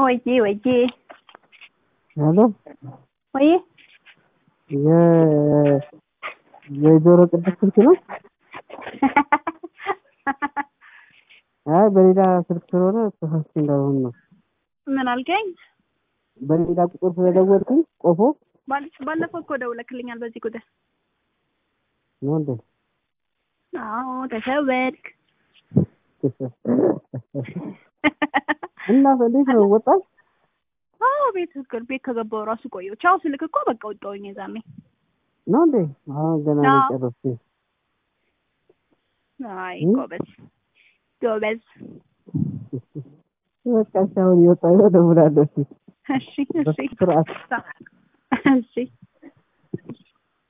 ወይዬ ወይዬ ሄሎ ወይዬ የ የጆሮ ቅዱስ ስልክ ነው? አይ በሌላ ስልክ ስለሆነ ተሳስቼ እንዳልሆን ነው። ምን አልከኝ? በሌላ ቁጥር ስለደወልኩኝ ቆፎ ባል- ባለፈው እኮ ደውለክልኛል በዚህ ጉዳይ። ነው እንዴ? አዎ ተሸወድክ። እና እንዴት ነው ወጣል? አዎ ቤት ህክር ቤት ከገባው ራሱ ቆየው። ቻው ስልክ እኮ በቃ ወጣሁኝ የዛኔ። ነው እንዴ? አሁን ገና ነው አዎ። ጨረስኩኝ። አይ እም? ጎበዝ ጎበዝ። በቃ እሺ፣ አሁን እየወጣሁ ነው፣ እደውላለሁ። እሺ፣ እሺ እሺ በስርዓት እሺ